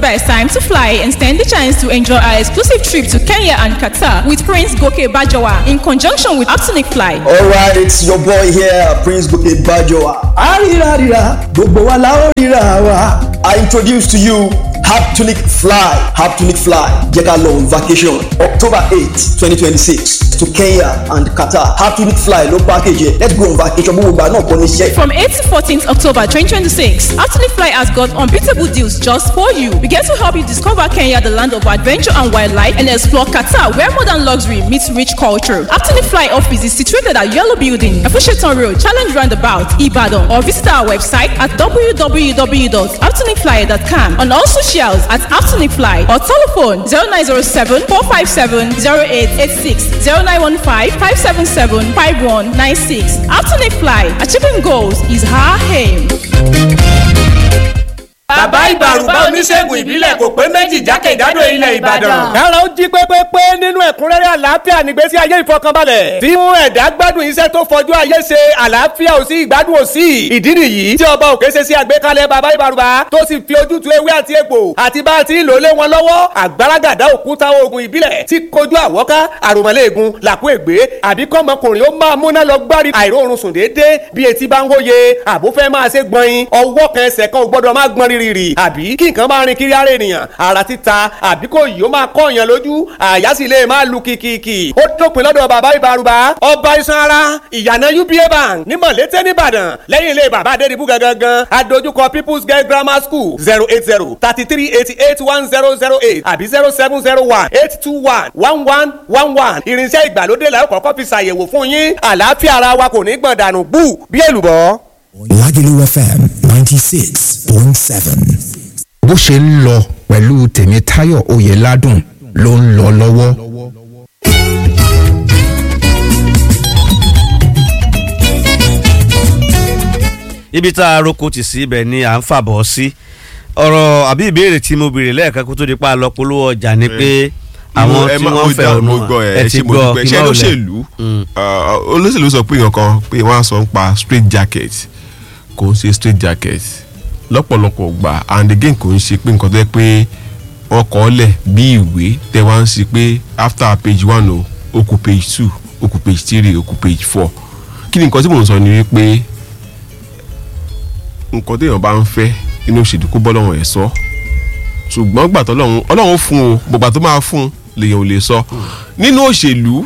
best time to fly and stand the chance to enjoy our exclusive trip to Kenya and Qatar with Prince Goke Bajawa in conjunction with Aptonic Fly. Alright, it's your boy here, Prince Goke Bajoa. Arirarira, gbogbo wa la ó ríra wa. I introduce to you Haptonic Fly. Haptonic Fly jẹ́ ká lọ on vacation October eight twenty twenty six to Kenya and Qatar. Haptonic Fly ló package yẹ. Let's go on vacation gbogbo ìgbà náà kọ́ ní iṣẹ́. From 8 to 14th October 2026, Aptonic Fly has got unbeatable deals just for you. We get to help you discover Kenya, the land of adventure and wildlife, and explore Qatar, where modern luxury meets rich culture. Aptonic Fly office is situated at Yellow Building, Afusheton Road, Challenge Roundabout, Ibadan, or visit our website at www.aptonicfly.com and also socials at Aptonic Fly or telephone 0907 457 0886 0915 577 5196. Aptonic Fly, achieving goals is our aim. bàbá ìbàrùbá oníṣègùn ìbílẹ̀ kò pé méjì jákèjádò ilẹ̀ ìbàdàn. kára ó jí pépépé nínú ẹ̀kúnrẹ́rẹ́ àlàáfíà nígbésí ayé ìfọkànbalẹ̀ tí mú ẹ̀dá gbádùn iṣẹ́ tó fọjú ayé ṣe àlàáfíà ò sí ìgbádùn ò sí ìdí nìyí tí ọba òkè ṣe sí àgbékalẹ̀ bàbá ìbàrùbá tó sì fi ojútùú ewé àti egbò àti bá a ti ń lò lé wọn lọ́wọ́ àgbàràgàdá òkúta oògùn ìbílẹ̀ tí kojú àwọ́ká àròmọ́lẹ́ẹ̀gùn làkú ègbé àbí kọ́mọkùnrin ó máa múná lọ gbárí àìróorun sùn déédéé bí etí bá ń hóye àbúfẹ́ máa ṣe gbọ̀nyin ọwọ́ kan ẹsẹ̀ kan ò gbọ́dọ̀ máa gbọ́n rírì àbí kí nǹkan máa rin kiri ara ènìyàn ara títa àbí kò yìí ó máa kọ́ èèyàn lójú àyà sì lè máa lu kìkìkì ó dópin lọ́dọ̀ bàbá ìbárùbá ọba iṣan ara ìyànà uba bank ní mọ̀lété nìbàdàn lẹ́yìn ilé bàbá adédìbú gangan adójúkọ people's girl grammar school zero eight zero thirty three eighty eight one zero zero eight àbí zero seven zero one eight two one one one one one irinṣẹ́ ìgbàlódé la ó kọ́kọ́ fi ṣàyẹ̀wò fún yín àlàáfíà ara wa kò ní gbọ̀n dànù bú bí èlùbọ́. Lagelu FM ninety six point seven. bó ṣe ń lọ pẹ̀lú tèmítáyọ̀ oyèládùn ló ń lọ lọ́wọ́. ibi tá a roko tì sí ibẹ̀ ni à ń fàbọ̀ sí ọ̀rọ̀ àbí ìbéèrè tí mo béèrè lẹ́ẹ̀kan kó tó di pa lọ polówó ọjà ni pé àwọn tí wọ́n fẹ́ ọ̀nà ẹ ti gbọ́ kí ṣé náà olóṣèlú olóṣèlú sọ pé nǹkan pé wọ́n á sọ ń pa straight jacket kò ń ṣe straight jacket lọ́pọ̀lọpọ̀ gbà and again kò ń ṣe pé nǹkan tó yẹ pé wọ́n kọ́ ọ́ lẹ̀ bí ìwé tẹ́ wá ń ṣe pé after page one o ó kù page two ó kù page three ó kù page four kí ni nǹkan tí mò ń sọ ni wípé nǹkan téèyàn bá ń fẹ́ inú òṣèlú kó bọ́ lọ́wọ́ ẹ̀ sọ ṣùgbọ́n gbà tó lọ́hún ọlọ́run fún o gbogbo tó máa fún un lèèyàn ò lè sọ nínú òṣèlú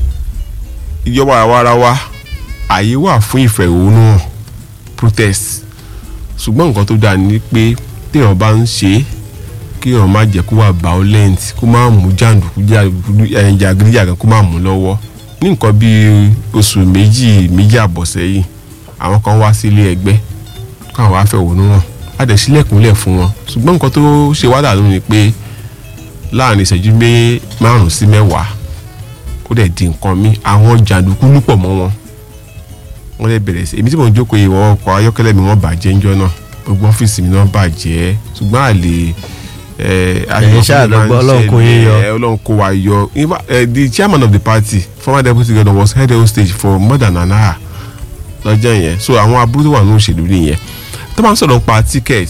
ìjọba àwarawa àyè wà fún ìfẹ̀hónúhàn protest ṣùgbọ́n nǹkan tó dáa ni pé téèyàn bá ń ṣe é kéèyàn má jẹ́ kó wà violent kó má mú jàǹdùkú jàgídíjàgan kó má mú lọ́wọ́ ní nǹkan bíi oṣù méjì méjì àbọ̀ sẹ́yìn àwọn kan wá sílé ẹgbẹ́ káwọn wá fẹ̀hónúhàn a dẹ̀ sílẹ̀kùnlẹ̀ fún wọn ṣùgbọ́n nǹkan tó ṣe wá dànù ni pé láàrin ìṣẹ́jú mé márùn-ún sí mẹ́wàá ó dẹ̀ di nǹkan mi àwọn jàǹdùkú lúpọ̀ mọ́ wọn wọ́n lè bẹ̀rẹ̀ sí èmi tí mò ń jókòó ìwọ ọkọ̀ ayọ́kẹ́lẹ́ mi wọ́n bàjẹ́ ńjọ́ náà gbogbo ọ́fíìsì mi náà bàjẹ́ ṣùgbọ́n àlè Ẹ̀yin ṣáà lọ gbọ́ Ọlọ́run kó yín yọ. ọlọ́run kó wa yọ In fact, eh, the chairman of the party former deputy governor was held on stage for more than an hour lọ́jọ́ yẹn so àwọn aburú tó wà ní òṣèlú nìyẹn tó máa ń sọ̀rọ̀ pa ticket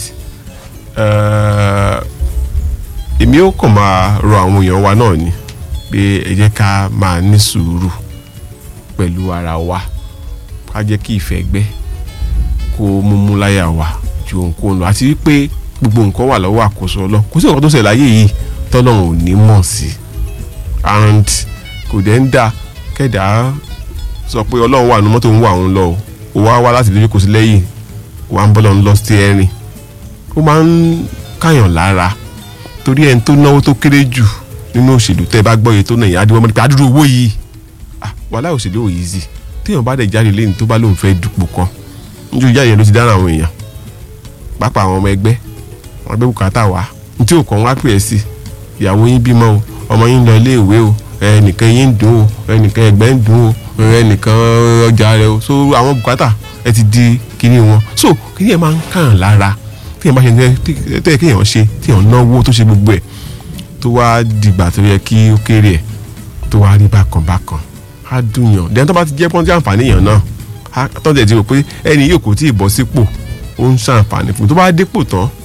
eh, èmi ó kàn máa rọ àwọn èèyàn wa náà ni pé ẹ jẹ́ ká máa ní sùúrù pẹ̀lú ara wa ká jẹ́ kí ìfẹ́ gbẹ́ kó múmú láyà wa ju ohunkóhun lọ àti wípé gbogbo nǹkan wà lọ́wọ́ àkóso ọlọ́ kò sí nǹkan tó ṣẹlẹ̀ láyé yìí tọ́lọ́run ò ní mọ̀ sí and kò dẹ̀ ń dà kẹ́dà sọ pé ọlọ́run wà ní mọ́tò ń wà òun lọ o ò wá wá láti lójú kò sí lẹ́yìn wà ń bọ́lọ̀ ń lọ sí ẹ̀rìn ó máa ń káyàn lára torí ẹni tó náwó tó kéré jù nínú òṣèlú tẹ́ ẹ bá gbọ́ iye tó náà yẹn á dúró mọ́ nípa àdúró owó yìí ah wàhálà òṣèlú ò yìí sí téèyàn bá dẹ̀ jáde lẹ́yìn tó bá lóun fẹ́ dupò kan níjú ìjà yẹn ló ti dára àwọn èèyàn pápá àwọn ọmọ ẹgbẹ́ wọn gbé bùkátà wá ní tí òkàn wá pè é sí ìyàwó yín bímọ o ọmọ yín lọ ilé ìwé o ẹnìkan yín ń dùn o ẹnìkan ẹgbẹ́ ń dùn o ẹnìkan ọjà rẹ o so àwọn bùkátà ẹ ti di kíní wọn so kíní ẹ máa ń kàn lára tí èèyàn bá ṣe ní tó yẹ kéèyàn ṣe tí èèyàn náwó tó ṣe gbogbo ẹ tó wá dìgbà tó yẹ kí ó kéré ẹ tó wá rí bákan bákan á dùn yàn dẹ́n tó bá ti jẹ́ pọ́ńtì àǹfààní yàn náà á tọ́jú ẹ̀ ti rò pé ẹni yóò kò tí ì bọ́ sípò ó ń ṣàǹfààní fún un tó bá dépò tán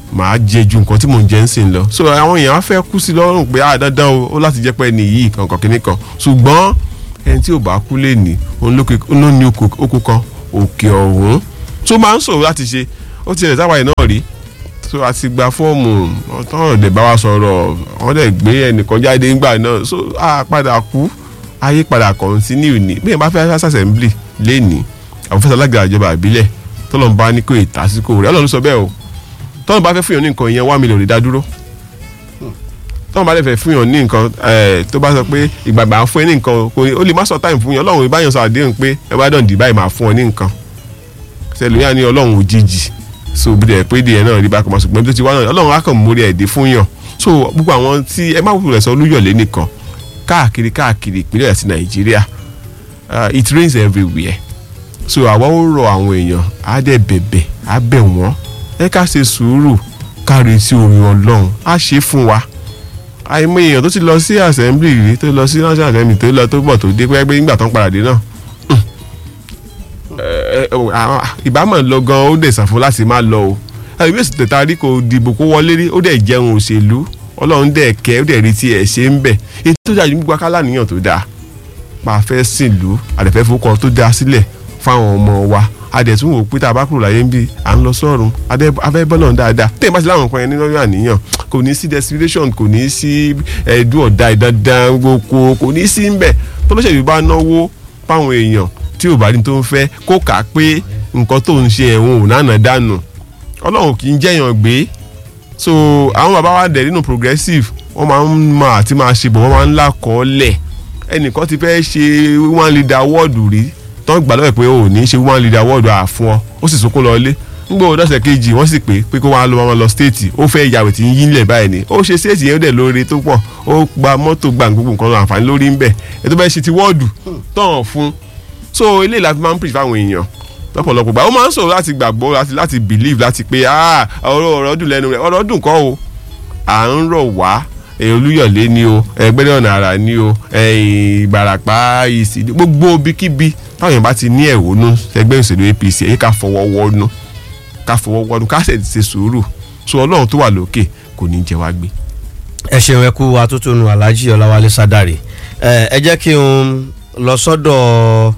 màá jẹ ju nǹkan tí mò ń jẹ ń sìn lọ so àwọn èèyàn á fẹ́ kú sí lọ́rùn pé ah dandan o ó láti jẹ́ pé ẹni yìí kankan kìíní kan ṣùgbọ́n ẹni tí ò bá kú lè ní òun ló ní oko kan òkè ọ̀hún tó máa ń sọ̀rọ̀ láti ṣe ó ti rẹ̀ sáwàyè náà rí so a ti gba fọ́ọ̀mù ọ̀tọ́rọ̀ dẹ̀ bá wa sọ̀rọ̀ wọ́n dẹ̀ gbé ẹnìkan jáde nígbà náà so a padà kú ayé padà kọ̀ǹtínú ní bí yẹn bá fẹ́ assembly lẹ́nìí àwọn fẹsẹ̀ alága ìjọba àbílẹ̀ tọ́lọ́n bá ní kó ìtàsíkò rẹ̀ ọlọ́run sọ bẹ́ẹ̀ o tọ́lọ́n bá fẹ́ fún yàn ní nǹkan ìyẹn wá mílíọ̀nù dá dúró tọ́lọ́n bá fẹ́ fún yàn ní nǹkan tó bá sọ pé ìgbàgbà fún ẹ ní nǹkan kò ní ó lè má sọ táìmù fún yàn ọlọ́run ìbáyàn sọ àdéhùn pé ẹ bá dàn dì báyìí máa fún ọ ní nǹkan sẹlẹ̀ ní ọlọ́run òjijì so bí dẹ̀ pé díẹ̀ náà rí bákan máa ṣùgbọ́n bí tó ti wá náà ọlọ́run á kàn mórí ẹ̀ dé fún yàn so gbogbo àwọn tí ẹ má wúlò sọ olúyọ̀lé nìkan káàkiri káàkiri ìpínlẹ̀ àti nàìjíríà it rains everywhere so àwa ó rọ àwọn èèyàn á dẹ̀ bẹ̀bẹ̀ á bẹ̀ wọ́n ẹ ká ṣe sùúrù ká retí orin ọlọ́run á ṣe fún wa àìmọ̀ èèyàn tó ti lọ sí assembly rí tó lọ sí national assembly tó lọ tó bọ̀ tó dé pé nígbà tó ń padà dé náà ìbámọ̀ lọ gan ó dẹ̀ sàfún láti má lọ o ẹ̀mí èsì tẹ̀ta rí kò dìbò kó wọlé rí ó dẹ̀ jẹun òṣèlú ọlọ́run dẹ̀ kẹ́ ó dẹ̀ rí tiẹ̀ ṣe ń bẹ̀ ètò tó dájú gbogbo akálà níyàn tó dáa máa fẹ́ sìnlú àdẹ̀fẹ́ fowókọ tó dáa sílẹ̀ fáwọn ọmọ wa adẹ̀tún wò pé tá a bá kúrò láyé ń bí à ń lọ sọ́run afẹ́ bọ́lọ̀ dáadáa tẹ̀ bá ti láwọn nǹkan yẹn nínú ọ̀yọ́ àníyàn kò ní sí desperation kò ní sí ẹ̀dùn ọ̀dà ìdandan gboko kò ní sí ń bẹ̀ tọ́lọ́sẹ̀lú bá náwó fáwọn èèyàn tí ò bá ní tó ń fẹ́ kó kà á pé nǹkan tó ń ṣe ẹ̀wọ̀n ò nánà dànù ọlọ́run kì í jẹ́yàn gbé so àwọn bàbá wa dẹ̀ nínú progressive wọ́n máa ń mọ àti máa ṣe bọ̀ wọ́n máa ń lákọọ́lẹ̀ ẹnìkan ti fẹ́ ṣe one leader wọ́ọ̀dù rí tán gbà lọ́wọ́ pé o ò ní ṣe one leader wọ́ọ̀dù àfún ọ ó sì sunkún lọ ilé nígbà wo dọ́sẹ̀ kejì wọ́n sì pé pé kó wá lọ máa lọ stéètì ó fẹ́ ìyàwó tí ń yí nílẹ̀ báyìí ni ó ṣe stéètì yẹn ó dẹ̀ lóore tó pọ̀ ó gba mọ́tò gba gbogbo nǹkan àǹfààní lórí ń bẹ̀ ètò bẹ́ẹ̀ ṣe ti wọ́ọ̀dù tán fún so eléyìí la fi máa ń preach fáwọn èèyàn lọ́pọ̀lọpọ̀ gbà ó máa ń sọ̀rọ̀ láti gbàgbọ́ láti láti believe láti pé ah ọ̀rọ̀ ọ̀rọ̀ dùn lẹ́nu rẹ̀ ọ̀rọ̀ dùn kọ́ o à ń rọ̀ wá olúyọ̀lé ni o ẹgbẹ́rẹ́ ọ̀nà àrà ni o ìbàràpá ìsì gbogbo ibikíbi táwọn èèyàn bá ti ní ẹ̀hónú ẹgbẹ́ òṣèlú APC èyí ká fọwọ́ wọnú ká fọwọ́ wọnú ká sì ṣe sùúrù so ọlọ́run tó wà lókè kò ní jẹ wá gbé. ẹ ṣeun ẹ kú atótónu alhaji ọláwálé sádàrí ẹ jẹ́ kí n lọ sọ́dọ̀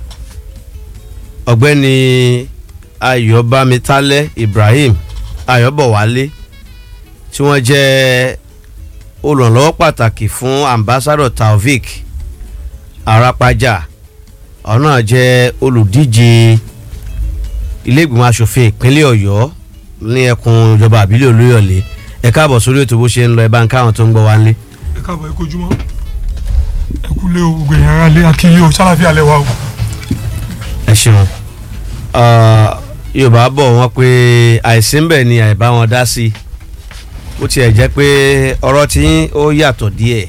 ọ̀gbẹ́ni ayọ̀bámitálẹ́ ibrahim ayọ̀bọ̀wálé tí wọ́n jẹ́ olùrànlọ́wọ́ pàtàkì fún ambassador taofik arapaja ọ̀nà jẹ́ olùdíje iléègbìmọ̀ asòfin ìpínlẹ̀ ọ̀yọ́ ní ẹkùn ìjọba àbílẹ̀ olóyọ̀lé ẹ káàbọ̀ sórí ètò bó ṣe ń lọ ẹ bá ń káwọn tó ń gbọ́ wá ń lé. ẹ káàbọ̀ ẹ kojúmọ́ ẹ kú lé o gbogbo èèyàn ara lé akínyìn o sálàfíà lẹ wa o. ẹ ṣeun yorùbá bọ̀ wọ́n pé àìsí ń bẹ̀ ni àìbá wọn dá sí i ó tiẹ̀ jẹ́ pé ọ̀rọ̀ tí ó yàtọ̀ díẹ̀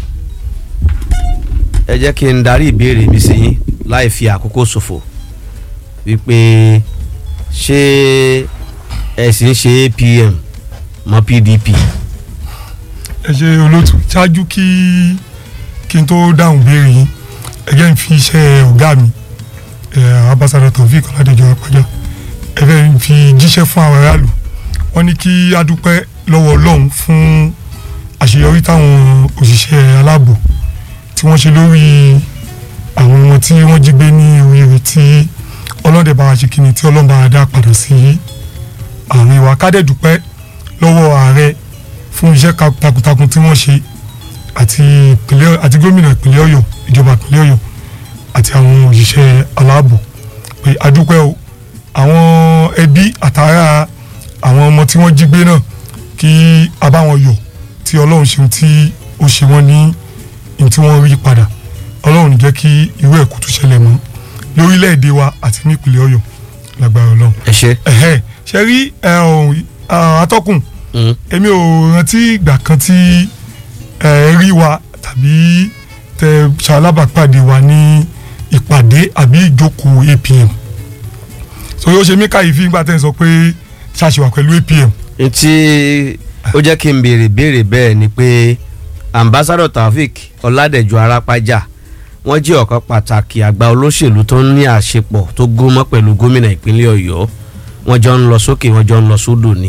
ẹ jẹ́ kí n darí ìbéèrè mi sí yín láì fi àkókò ṣòfò wípé ṣé ẹ sì ń ṣe APM mọ́ PDP. ẹ ṣe olóòtú ṣáájú kí kí n tó dáhùn béèrè yín ẹ jẹ́ n fi iṣẹ́ ọ̀gá mi ambassador Taofik Ọládẹjọ Apájà ẹ fẹ́ fi jíṣẹ́ fún àwọn aráàlú wọ́n ní kí a dúpẹ́ lọ́wọ́ ọlọ́run fún àṣeyọrí táwọn òṣìṣẹ́ aláàbò tí wọ́n ṣe lórí àwọn ọmọ tí wọ́n jí gbé ní oríire tí ọlọ́dẹ bá wa ṣe kíni tí ọlọ́run bá wa dá padà sí àárín wa ká dẹ̀ dúpẹ́ lọ́wọ́ ààrẹ fún iṣẹ́ takuntakun tí wọ́n ṣe àti ìpínlẹ̀ àti gómìnà ìpínlẹ̀ ọ̀yọ́ ìjọba ìpínlẹ̀ ọ̀yọ́ àti àwọn òṣìṣẹ́ aláàbò pé a dúpẹ́ o àwọn ẹbí àtàrà àwọn ọmọ tí wọ́n jí gbé náà kí a bá wọn yọ̀ tí ọlọ́run ṣeun tí ó ṣe wọ́n ní ní tí wọ́n rí padà ọlọ́run ní jẹ́ kí irú ẹ̀ kó tún ṣẹlẹ̀ mọ́ lórílẹ̀‐èdè wa àti nípìnlẹ̀ ọ̀yọ́ lágbára ọlọ́run. ẹ ṣe. ẹ̀hẹ́ ṣe rí atọ́kùn èmi ò rántí ìgbà kan tí ẹ rí wa tàbí tẹ ṣalábàpàdé wa ní ìpàdé àbí ìjókòó APM so yóò ṣe mí káyìí nígbà tẹ́ ẹ sọ pé ṣàṣìwà pẹ̀lú APM. etí ó jẹ́ kí n béèrè béèrè bẹ́ẹ̀ ni pé ambassador taofik ọládẹ̀jọ arápájà wọ́n jẹ́ ọ̀kan pàtàkì àgbà olóṣèlú tó ń ní àṣepọ̀ tó gómọ́ pẹ̀lú gómìnà ìpínlẹ̀ ọ̀yọ́ wọ́n jọ ń lọ sókè wọ́n jọ ń lọ sódò ni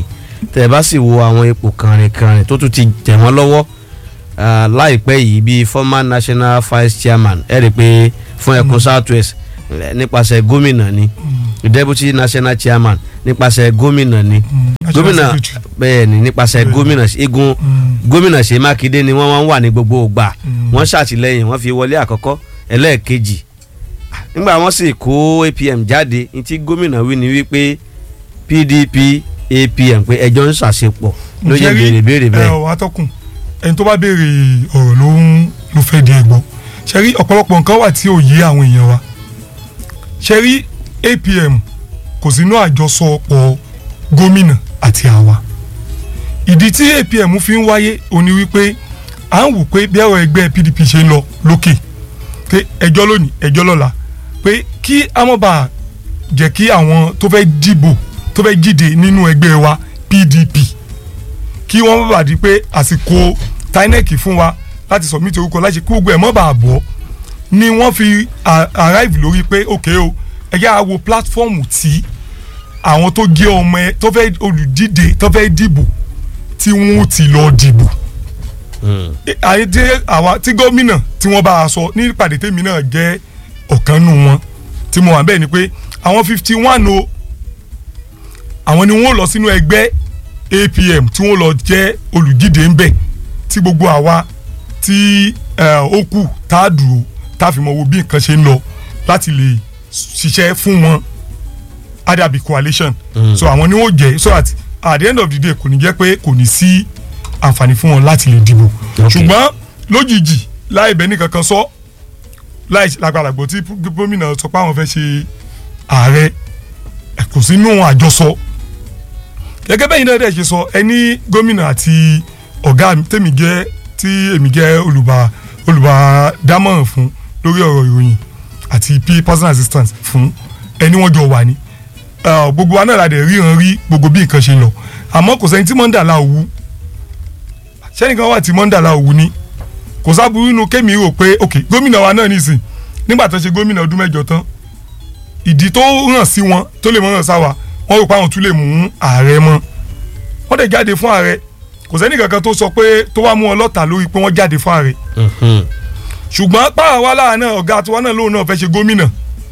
tẹ̀ bá sì wo àwọn ipò kànrìnkànrìn tó tún ti tẹ̀ wọ́n lọ́wọ́ ah, láìpẹ́ yìí bíi former national vice chairman ẹ̀ rí i pé fún ẹkùn south west eh, nípasẹ̀ gómìnà ni deputy national chairman nípasẹ̀ gómìnà ni national gómìnà secretary. bẹ́ẹ̀ ni nípasẹ̀ Bẹ́ẹ̀. gómìnà igun gómìnà ṣe mákindé ni wọ́n máa ń wà ní gbogbo ògbà wọ́n ṣàtìlẹ́yìn wọ́n fi wọlé àkọ́kọ́ ẹlẹ́ẹ̀kejì nígbà wọ́n sì kó apm jáde ní tí gómìnà wí ni wípé pdp apm pé ẹjọ́ ń ṣàṣepọ̀ ló yẹ béèrè béèrè ẹ bẹ́ẹ̀. ọ atọ́kùn ẹni tó bá béèrè ọ̀rọ̀ ló ń ló fẹ́ di ẹ̀gbọ́n ṣe rí ọ̀pọ̀lọpọ̀ nǹkan wà tí ò yé àwọn èèyàn wa ṣe rí apm kò sínú àjọsọpọ̀ gómìnà àti àwa ìdí tí apm fi ń wáyé òní wípé à ń wò pé bí ẹ̀rọ ẹgbẹ́ pdp ṣe ń lọ lókè pé ẹjọ́ lónìí ẹjọ́ lọ́la pé kí amọ̀bà jẹ́ kí àwọn tó fẹ́ dìbò tó fẹ́ jíde nínú ẹgbẹ́ wa pdp kí wọ́n bá di pé àsìkò tinec fún wa láti submit orúkọ láti kí gbogbo ẹ̀ mọ́ bá a bọ̀ ni wọ́n fi a- arrive lórí pé ok o ẹ yá wo platform tí àwọn tó jẹ́ ọmọ ẹ tó fẹ́ olùdíje tó fẹ́ dìbò tí wọ́n ti lọ dìbò àyè tí àwa tí gómìnà tí wọ́n bá a sọ ní ìpàdé tèmi náà jẹ́ ọ̀kan nù wọn tí mo wà bẹ́ẹ̀ ni pé àwọn fifty one o àwọn ni wọ́n lọ sínú ẹgbẹ́ apm tí wọ́n lọ jẹ́ olùdíje ńbẹ̀ tí gbogbo àwa tí eh, ó kù tá a dúró tá a fi mọ wo bí nǹkan ṣe ń lọ láti lè ṣiṣẹ́ fún wọn adabi coalition so àwọn ni wọ́n jẹ́ so that at the end of the day kò ní jẹ́ pé kò ní sí àǹfààní fún wọn láti lè dìbò ṣùgbọ́n lójijì láì bẹ́ẹ̀ nìkan kan sọ láì lágbàlagbò tí gómìnà sọ pé àwọn fẹ́ ṣe ààrẹ ẹ kò sínú àjọsọ gẹ́gẹ́ bẹ́yìn náà dẹ̀ ṣe sọ ẹni gómìnà àti ọ̀gá mi tèmi jẹ́ tí èmi jẹ́ olùbá olùbádámọ̀ràn fún lórí ọ̀rọ̀ ìròyìn àti p personal assistant fún ẹni wọ́n jọ wà ní Eh, gbogbo wa náà la dẹ̀ ríran rí gbogbo bí nǹkan ṣe lọ àmọ́ kò sẹ́ni tí mọ́ńdàlá òwú sẹ́nìkan wà tí mọ́ńdàlá òwú ni kò sábúrú inú kémi rò pé ok gómìnà wa náà nìsín nígbà tó ṣe gómìnà ọdún mẹ́jọ tán ìdí tó hàn sí wọn tó lè mọ hàn sáwà wọn rò pé àwọn tún lè mú ààrẹ mọ́ wọ́n dẹ̀ jáde fún ààrẹ kò sẹ́ni kankan tó sọ pé tó wá mú wọn lọ́tà lórí pé wọ́n jáde fún ààrẹ ṣùgbọ́n páwa wa lára náà ọ̀gá tiwa náà lóun náà fẹ́ ṣe gómìnà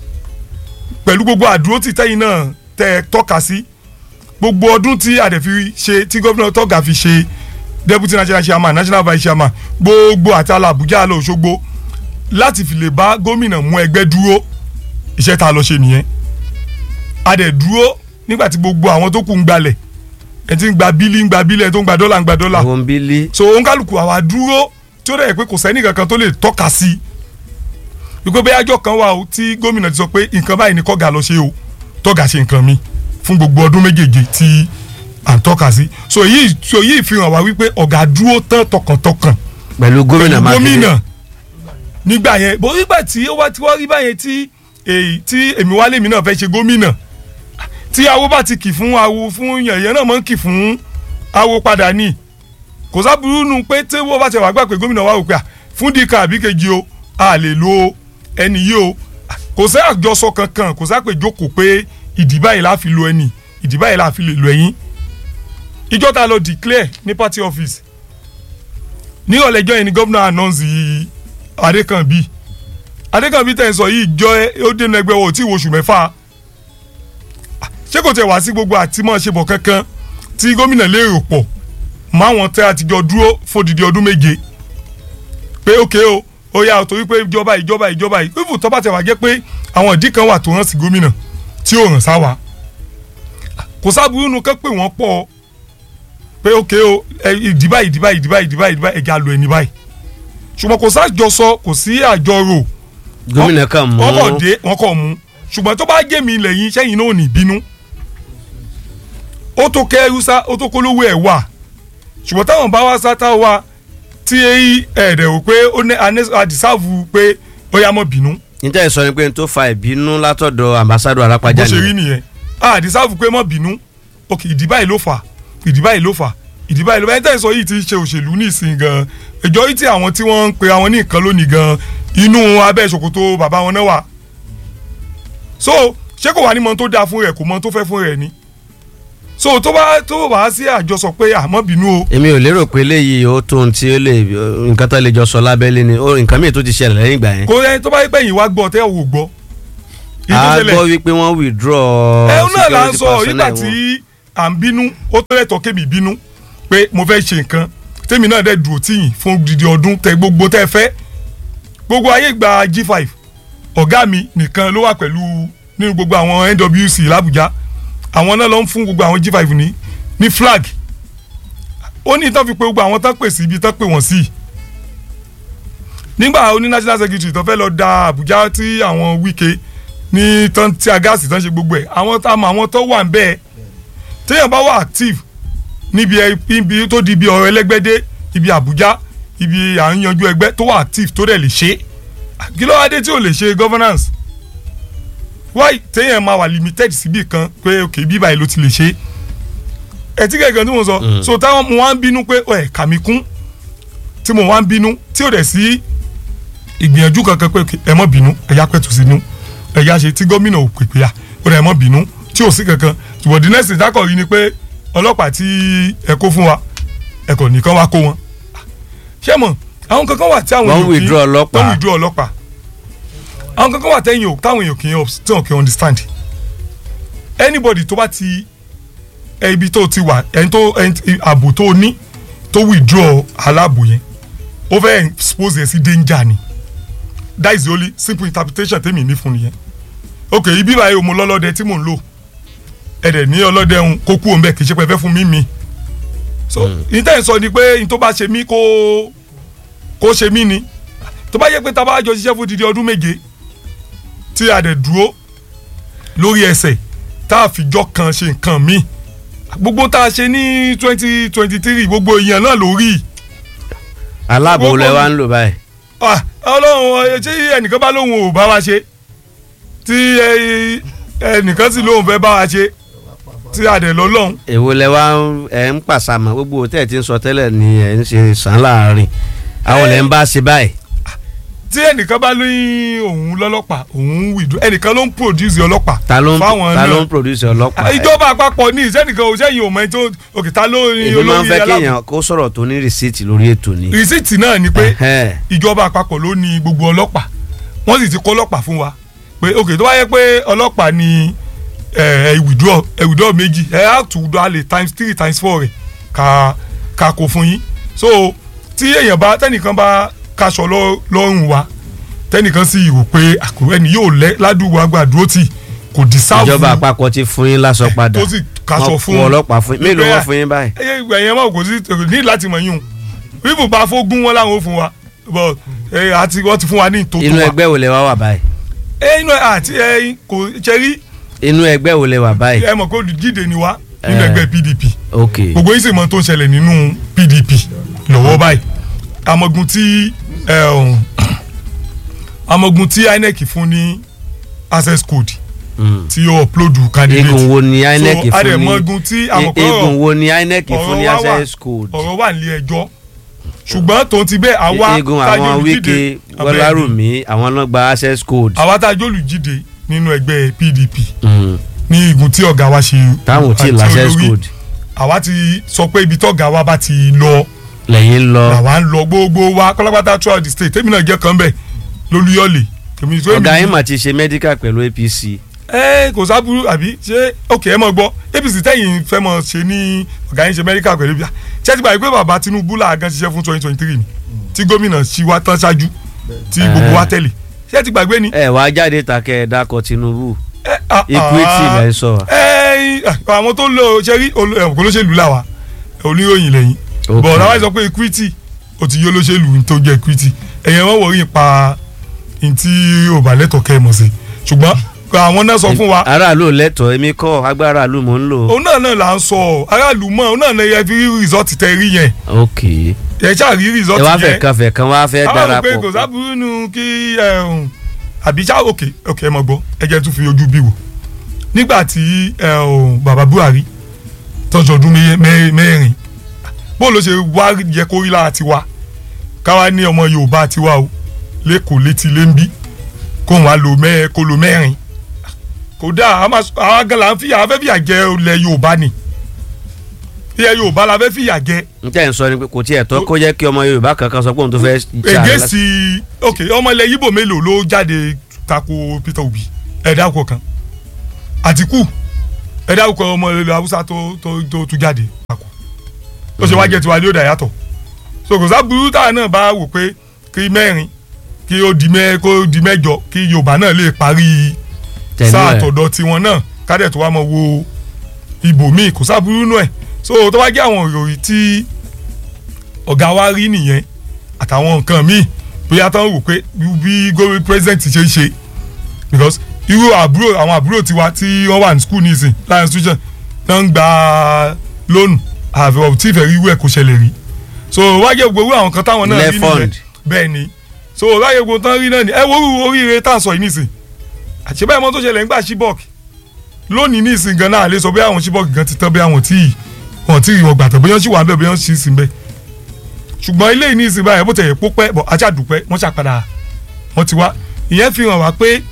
pẹ̀lú gbogbo àdúró tí tẹ́yìn náà tẹ́ ẹ tọ́ka sí gbogbo ọdún tí àdẹ̀fi ṣe tí gómìnà tọ́gà fi ṣe deputy national chairman national vice chairman gbogbo àti ala Àbújá lọ Òṣogbo láti fi lè bá gómìnà mú ẹgbẹ́ dúró iṣẹ́ tá a lọ ṣe nìyẹn adẹ̀ dúró nígbà tí gbogbo àwọn tó kù ń gbalẹ̀ ẹ ti ń gba bílí ń gba bílí ẹ tó ń gba dọ́là ń gba dọ́là àwọn bílí so òǹkàlùkù àwa dúró tí ó dẹ̀ pé kò sẹ́ni kankan tó lè tọ́ka sí i wípé bẹ́ẹ̀ àjọ kan wà ó tí gómìnà ti sọ pé nǹkan báyìí ni kọ́gà lọ ṣe o tọ́gà ṣe nǹkan mi fún gbogbo ọdún méjèèjì tí à ń tọ́ka sí so yìí so yìí fi hàn wá wípé ọ̀gá dúró tán tọkàntọkàn pẹ̀lú gómìnà pẹ̀lú mákindé gómìnà nígbà yẹn bó nígbà tí ó wá tí wọ́n rí báyẹn tí èyí tí èmi wálé mi náà fẹ́ ṣe gómìnà tí awo bá ti kì fún awo fún yẹ̀yẹ́ náà máa ń kì fún awo padà ní kò sábúrú nu pé tí wọ́n bá ti wà gbà pé gómìnà wa rò pé à, fún dika àbí kejì o a lè lo ẹni yìí o kò sí àjọsọ kankan kò sápè jókòó pé ìdí báyìí la fi lo ẹni ìdí báyìí la fi lè lo ẹyin ìjọ ta lọ declare ní party office ní ọ̀lẹ́jọ́ yẹn ni gómìnà announce yìí adékànbí adékànbí tẹ̀ ń sọ yìí jọ ẹ ó dénú ẹgbẹ́ wo tí oṣù mẹ́fà ṣé kò tẹ̀ wá sí gbogbo àtìmọ́ ṣe bọ̀ kankan tí gómìnà lérò pọ̀ máwọn tẹ́ àtijọ́ dúró fòdìdí ọdún méje pé ókè o ó yà torí pé ìjọba ìjọba ìjọba yìí fífù tó bá tẹ̀ wá jẹ́ pé àwọn ìdí kan wà tó hàn sí gómìnà tí ò hàn sáwa kò sábúrú nu kẹ́ pé wọ́n pọ̀ pé ókè o ẹ, ìdí báyìí ìdí báyìí ìdí báyìí ìdí báyìí ìdí báyìí ẹ̀já lo ẹni báyìí ṣùgbọ́n kò sájọsọ kò sí àjọrò gómìnà kan mú wọ́n kọ̀ dé wọ́n kọ̀ mú ṣùgbọ́n tó bá jẹ́ mi lẹ́yìn sẹ́yìn náà ò ní bínú ó tó kẹ́rù sá ó tó kólówó ẹ̀ wà ṣùgbọ́n táwọn bá wá sá táwọn wá tí èyí ẹ̀ẹ́dẹ̀ wò pé ó ní àdìsáàfù pé ó yá mọ́ bínú níta ìsọ ni pé n tó fa ìbínú látọ̀dọ̀ ambassadọ bó arápájà ṣe rí ni nìyẹn àdìsáàfù pé mọ́ bínú ok ìdí báyìí ló fà ìdí báyìí ló fà ìdí báyìí ló fà ẹni tẹ́ ẹ sọ yìí ti ṣe òṣèlú nísìnyí gan ìjọ yìí tí àwọn tí wọ́n ń pe àwọn ní nǹkan lónìí gan inú abẹ́ ìṣòkòtò bàbá wọn náà wà so ṣé kò wá ní mọ tó dáa fún rẹ̀ kò mọ tó fẹ́ fún rẹ̀ ni so tó bá tó bá sí àjọsọ pé àmọ́ bínú o èmi ò lérò pé eléyìí ó tó ohun tí ó lè nǹkan tó lè jọ sọ lábẹ́lé ni ó nǹkan míì tó ti ṣẹlẹ̀ lẹ́yìn ìgbà yẹn. kò yẹ tó bá yẹ pé yìí wá gbọ́ tẹ́ ò gbọ́ a gbọ́ wípé wọ́n withdraw ẹ náà là ń security sọ nígbà personnel wọn. tí à ń bínú ó tó lẹ́tọ̀ọ́ kémi bínú pé mo fẹ́ ṣe nǹkan tèmi náà dẹ̀ dúró tíyìn fún dídí ọdún tẹ gbogbo tẹ fẹ́ gbogbo ayé gba G5 ọ̀gá mi nìkan ló wà pẹ̀lú nínú gbogbo àwọn NWC làbújá àwọn náà ló ń fún gbogbo àwọn G5 ní ní flag ó ní tán fi pé gbogbo àwọn tán pè sí ibi tán pè wọ́n sí nígbà oní national secretary tó fẹ́ lọ da Àbújá tí àwọn Wike ní tán tí a gáàsì tán ṣe gbogbo ẹ̀ àwọn tá a mọ àwọn tó wà ń bẹ́ẹ̀ téèyàn bá wà active níbi ẹ- ibi tó di ibi ọ̀rọ̀ ẹlẹ́gbẹ́dé ibi Àbújá ibi à ń yanjú ẹgbẹ́ tó wà active tó dẹ̀ lè ṣe kí ló wá dé tí ò lè ṣe governance why téèyàn máa wà limited síbì kan pé ok bí báyìí ló ti lè ṣe ẹ tí kẹ̀kẹ́ tí mo sọ so táwọn mo wá ń bínú pé ẹ kà mí kún tí mo wá ń bínú tí ò dẹ̀ sí ìgbìyànjú kankan pé ok, ẹ mọ́ bínú ẹ yá pẹ̀tù sínú ẹ yá ṣe tí gómìnà ò pèpè à ó dẹ̀ mọ́ bínú tí ò sí kankan ṣùgbọ́n the next ìdákọ̀ yìí ni pé ọlọ́pàá tí ẹ kó fún wa ẹ kò nìkan wá kó wọn ṣé mọ̀ àwọn kankan wà tí àwọn Wọ́n èèyàn kì í- withdraw ọlọ́pàá. wọ́n withdraw ọlọ́pàá àwọn kankan wà tẹ́yìn o táwọn èèyàn kì í ups- tí wọn kì í understand anybody tó bá ti ẹ ibi tó ti wà ẹni tó ẹni tí- ààbò tó ní tó withdraw aláàbò yẹn ó fẹ́ expose ẹ sí danger ni that is the only simple interpretation tèmi ní fún nìyẹn ok ibi báyìí o mo lọ́lọ́dẹ tí mò ń lò ẹ̀dẹ̀ ní ọlọ́dẹ ń kó kú òun bẹ́ẹ̀ kì í ṣe pé ẹ fẹ́ fún mi mi so intanet sọ ni pé n tó bá ṣe mí kó kó ṣe mí ni tó bá yẹ pé tá a bá jọ ṣiṣẹ́ fún dídí ọdún méje tí a dẹ̀ dúró lórí ẹsẹ̀ tá a fìjọ kan ṣe nǹkan míì gbogbo tá a ṣe ní twenty twenty three gbogbo èèyàn náà lórí aláàbò lẹ wá ń lò báyìí. Ah, ọlọ́run ẹ, tí ẹnìkan bá lóun ò bá wa ṣe tí ẹ, ẹnìkan sì lóun fẹ́ bá wa ṣe tí a dẹ̀ lọ́lọ́run èwo lẹ wá ń- ẹ ń pàṣàmọ gbogbo tẹ́ ẹ ti ń sọ tẹ́lẹ̀ ni ẹ ń ṣe sàn láàrin àwọn lẹ ń bá ṣe báyìí. tí ẹnìkan bá ní òun lọ́lọ́pàá òun wìdú ẹnìkan ló ń produce ọlọ́pàá ta ló ń fáwọn ta náà. ló ń produce ọlọ́pàá. ìjọba àpapọ̀ ní ìsẹ́nìkan ò sẹ́yìn òmò ẹni tó òkè ta ló ní èmi máa ń olórí fẹ́ aláàbò kéèyàn kó sọ̀rọ̀ tó ní rìsíìtì lórí ètò ni. rìsíìtì náà ni pé Ẹhẹ́. ìjọba àpapọ̀ ló ní gbogbo ọlọ́pàá wọ́n sì ti kó ọlọ́pàá fún wa pé òkè tó bá yẹ pé ọlọ́pàá ni ẹ ẹ withdraw ẹ withdraw méjì ẹ á tù withdraw lè times three times four rẹ̀ ká ká kó fún yín so tí èèyàn bá tẹnìkan bá kaṣọ lọ- lọ́rùn wa tẹnìkan sì rò pé àkùrẹ́ ni yóò lẹ́ ládùúgbò àgbàdúró tì kò dísáàbù ìjọba àpapọ̀ ti fún yín lásọ padà tó sì kaṣọ Wọ́n fún kó ọlọ́pàá fún yín mélòó wọ́n fún yín báyìí. ẹyẹ ìgbà yẹn máa kò sí ní láti mọ̀ yín o bíbù bá fógún wọn láwọn ò fún wa but ẹ àti wọ́n ti fún wa ní ìtòtò inú wa ẹgbẹ́ wo lẹ wá wà báyìí. ẹ inú ẹ àti ẹ kò ṣe rí inú ẹgbẹ́ wo lẹ wà báyìí. ẹ mọ̀ pé olùdíje ni wá nínú Eh. ẹgbẹ́ PDP ok gbogbo yín sì mọ̀ tó ń ṣẹlẹ̀ nínú PDP lọ́wọ́ báyìí amọ̀gùn tí ẹ, ọ̀hún, amọ̀gùn tí INEC fún ní access code Mm. tí ó upload candidate eégún wo ni inec so fún ní àdèmọ̀gùn tí àmọ̀pọ̀ eégún wo ni inec fún ní ọ̀rọ̀ wá wà- access code. ọ̀rọ̀ wà nílé ẹjọ́ ṣùgbọ́n tòun ti bẹ́ẹ̀ àwa eégún tá a jẹ́ àwọn olùdíje- wíkẹ́ abẹ́ẹ̀ gbọ́lárùmí àwọn náà gba access code. àwa tá a jẹ́ olùdíje nínú ẹgbẹ́ PDP Mm. ní igun tí ọ̀gá wa ṣe táwọn ò tí ì àti la access olórí, code àwa ti sọ pé ibi tọ́gá wa bá ti lọ lẹ́yìn ń lọ. làwa ń lọ gbogbo wa kọ́lápátá throughout the state tèmi náà jẹ́ kan bẹ̀ lólúyọ̀lẹ̀ tèmi tó ọ̀gá èmi- yín mà ti ṣe medical pẹ̀lú apc. ẹ kò sábúrú àbí ṣé ok ẹ mọ gbọ́ APC tẹ̀yìn fẹ́ mọ ṣe ní ọ̀gá yín ṣe mẹ́ríkà pẹ̀lú bíi ṣé ti gbà pé bàbá Tinubu làágán ṣiṣẹ́ fún twenty twenty three ni tí gómìnà ṣì wá tán ṣáájú tí gbogbo wa tẹ̀lé ṣé ti gbàgbé ni. ẹ wàá jáde takẹ́ ẹ dákọ̀ tinubu ah, equity ah, lẹ́ ń sọ. ẹ àwọn tó lò ṣe rí olo- ẹ, kò lóṣèlú làwà oníròyìn lẹ́yìn Ok. bọ̀ ọ̀rọ̀ wa sọ pé equity ó ti yó lóṣèlú tó jẹ́ equity ẹ̀yẹn wọ́n wọ̀rí pa ntí ò bá lẹ́tọ̀ọ́ kẹ́ ẹ mọ̀ sí ṣùgbọ́n àwọn náà sọ fún wa aráàlú lẹ́tọ̀ọ́ èmi kọ́ agbára àlù mò ń lò. òun náà náà là ń sọ ọ aráàlú mọ òun náà náà yẹ fi rí rìsọ́ọ̀tì tẹ rí yẹn ok ẹ ṣáà rí ẹ rìsọ́ọ̀tì wá yẹn fẹ́ kan fẹ́ kan wá fẹ́ àwọn rò pé kò darapọ̀. sábúrú nu kí ẹ, um, àbí ṣá òkè òkè ẹ mọ̀ gbọ́ ẹ jẹ́ tún fi ojú bí wò nígbà tí ẹ, um, bàbá Buhari tọ́jú ọdún mẹ́- mẹ́- mẹ́rin bó ló ṣe wá yẹ kó rí lára tiwa káwa ní ọmọ Yorùbá tiwa o lẹ́kọ̀ọ́ létí lẹ́ńbí kó wọn á lo mẹ́ kó lo mẹ́rin kódà àwa gan la ń fìyà afẹ́ fìyà jẹ ilẹ̀ Yorùbá ni ilẹ̀ yorùbá la fẹ́ fìyà jẹ n tẹ́ ń sọ ni pé kò tiẹ̀ tọ́ kó jẹ́ kí ọmọ yorùbá kankan sọ pé òun tó fẹ́ jà ègé lásìkò. sí ok ọmọ ilẹ̀ yíbò mélòó ló jáde tako peter obi ẹ̀dá ọkọ̀ kan àtìkù ẹ̀dá ọkọ̀ ọmọ ilẹ̀ haúsá tó tó tó tún jáde tako ó ṣe wá jẹ́ tiwa ní ó dà yàtọ̀ so kò sá burú táwọn náà bá wò pé kí mẹ́rin kí ó di mẹ́ kó di mẹ́jọ kí yorùbá náà lè parí Tẹ̀lé sáà ẹ̀. tọ̀dọ̀ tiwọn náà kádẹ̀ tó wá mọ̀ wo ibòmíì kò sá burú nù ẹ̀ so tó bá jẹ́ àwọn ìròyìn tí ọ̀gá wa rí nìyẹn àtàwọn nǹkan míì bóyá tán wò pé bí gómìnà president ṣe ń ṣe because irú àbúrò àwọn àbúrò tiwa tí wọ́n wà ní school nísìn láyé institution náà ń gba lónù àfẹ́wọ̀ tí ìfẹ́ rí irú ẹ̀ kò ṣẹlẹ̀ rí so wáyé gbogbo àwọn kan táwọn náà rí nìyẹn Lefund. bẹ́ẹ̀ ni so wáyé gbogbo tán rí náà ni ẹ wo irú oríire tá à ń sọ yìí nísìn àṣebẹ́ ẹ̀mọ́ tó ṣẹlẹ̀ ńgbà shibok lónìí nísìn gan náà lè sọ bí àwọn shibok gan ti tán bí àwọn tí wọn tí wọn gbàtọ̀ bóyá sì wà ń bẹ̀ bóyá sì sí ń bẹ̀ ṣùgbọ́n ilé yìí ní ìsìn báyìí bó tẹ̀yẹ̀ pópẹ́ bọ̀ ajá dùpẹ́ wọ́n ṣàpadà wọ́n ti wá ìyẹn fi hàn wá pé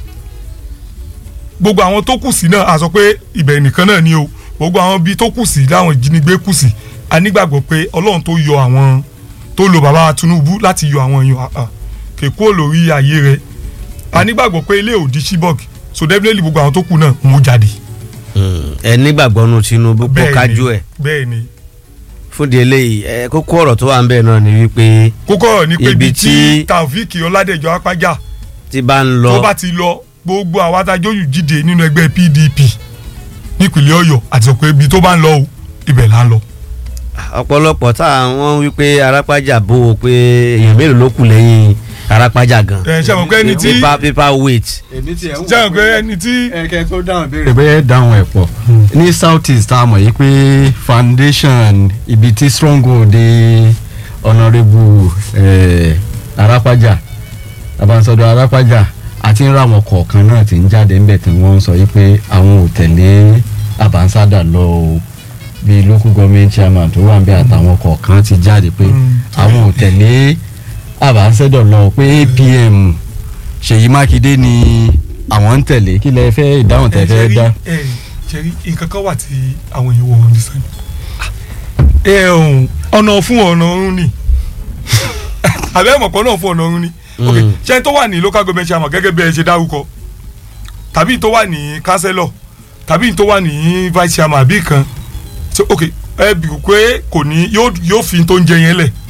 gbogbo àwọn tó kù sí náà a sọ pé ibẹ̀ nìkan náà ni o gbogbo àwọn bíi tó kù sí láwọn ìjínigbé kù sí a nígbàgbọ́ pé ọlọ́run tó yọ àwọn tó lo bàbá Tinubu láti yọ àwọn èèyàn àà kèkó lórí ayé rẹ̀ a nígbàgbọ́ pé ilé òdi Chibok so definitely gbogbo àwọn tó kù náà mú jáde. ẹ nígbàgbọ́ nu Tinubu kó Bẹ́ẹ̀ni, kájú ẹ̀ bẹ́ẹ̀ni fúndi eléyìí ẹ kókó ọ̀rọ̀ tó wà ń bẹ̀ náà ni wípé kókó ọ̀rọ̀ ni pé Ibi ibi tí- tí Taofik Ọládẹ̀jọ Apájà tí bá ń tó lọ bá ti lọ gbogbo àwọn adájọ́ jíde nínú ẹgbẹ́ PDP nípìnlẹ̀ Ọ̀yọ́ àti sọ pé ibi tó bá ń lọ o ibẹ̀ là ń lọ. ọ̀pọ̀lọpọ̀ tá àwọn wípé arápájà bó o pé èèyàn mélòó ló kù lẹ́yìn arápájà gan. ẹ ṣe mọ̀ pé ẹni tí paper paper weight. èmi tiẹ̀ ń ṣe mọ̀ pé ẹni tí ẹ̀kẹ́ tó dáhùn béèrè bẹ́ẹ̀ dáhùn ẹ̀ pọ̀ ní south east tá a mọ̀ yìí pé foundation ibi tí stronghold di honourable eh, arápájà abansọdọ arápájà àti ń ra àwọn kọ̀ọ̀kan náà tí ń jáde ńbẹ̀ tí wọ́n ń sọ yìí pé àwọn ò tẹ̀lé abansada lọ o bíi local government chairman tó wà ń bẹ àtàwọn kọ̀ọ̀kan ti jáde pé àwọn ò tẹ̀lé abansada lọ pé apm ṣèyí mákindé ni àwọn ń tẹ̀lé kí lẹ fẹ́ ìdáhùn tẹ fẹ́ dá. ẹ ṣẹ́rí nǹkan kan wà tí àwọn èèyàn wọ̀ ọ́n ní sani. ẹ ọ̀hún ọ̀nà fún ọ̀nà ọ̀run ni àbẹ́ mọ̀pọ̀ náà fún ọ̀nà ọ̀run ni ok ṣé tó wà ní local government chairman gẹ́gẹ́ bí ẹ ṣe dárúkọ tàbí tó wà ní councillor tàbí tó wà ní vice chairman àbí kan so ok ẹ bì pé kò ní yóò yóò fi tó ń jẹ yẹn lẹ̀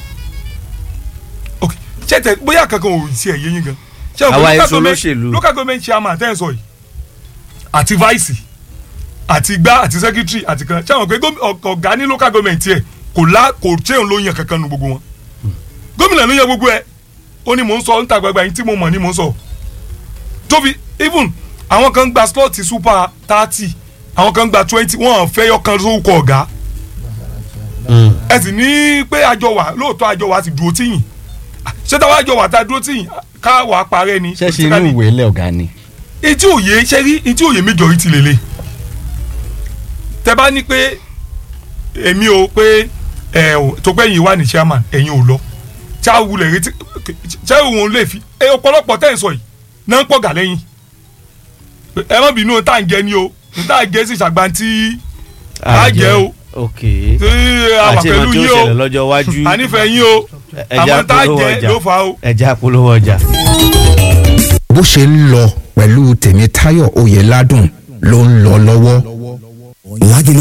ok ṣé tẹ bóyá kankan ò sí ẹ̀ yé yín gan ṣé o Àwa local èso government- olóṣèlú. local government chairman tẹ́ ẹ̀ sọ yìí àti vice àti gbá àti secretary àti kan ṣé àwọn pé gómi- ọ- ọ̀gá ní local government yẹ kò lá kò ṣé òun ló yan kankan nu gbogbo wọn gómìnà ló yan gbogbo ẹ ó ní mò ń sọ níta gbagba yín tí mo mọ̀ ní mò ń sọ tóbi even àwọn kan gba slot super thirty àwọn kan gba twenty wọn fẹ́ yọkan sókò ọ̀gá ẹ sì ní pé àjọ wà lóòótọ́ àjọ wà ti dúró tíyìn ṣé táwọn àjọ wà tá a dúró tíyìn ká wàá parẹ́ ni ṣẹ́ṣe inú ìwé ilé ọ̀gá ni. etí òye ṣe rí etí òye majority lele tẹ bá ní pé èmi ò pé ẹ ò tó pé ẹ̀yin wà ní chairman ẹ̀yin ò lọ tí a wulẹ̀ retí ṣé òun lè fi ẹ ọ̀pọ̀lọpọ̀ tẹ̀ ń sọ yìí náà ń pọ̀ gà lẹ́yìn ẹ má bínú tá à ń jẹ ni o tá à ń jẹ sí ṣàgbántí á jẹ o ok tí a wà àti pẹ̀lú ìmọ̀ tí ó yín o ṣẹlẹ̀ lọ́jọ́ iwájú a nífẹ̀ẹ́ yín o ẹja àwọn tá à polówó jẹ ọjà ló fà á o. ẹja polówó ọjà. bó ṣe ń lọ pẹ̀lú tèmítáyọ̀ oyèládùn ló ń lọ lọ́wọ́. Lágìlú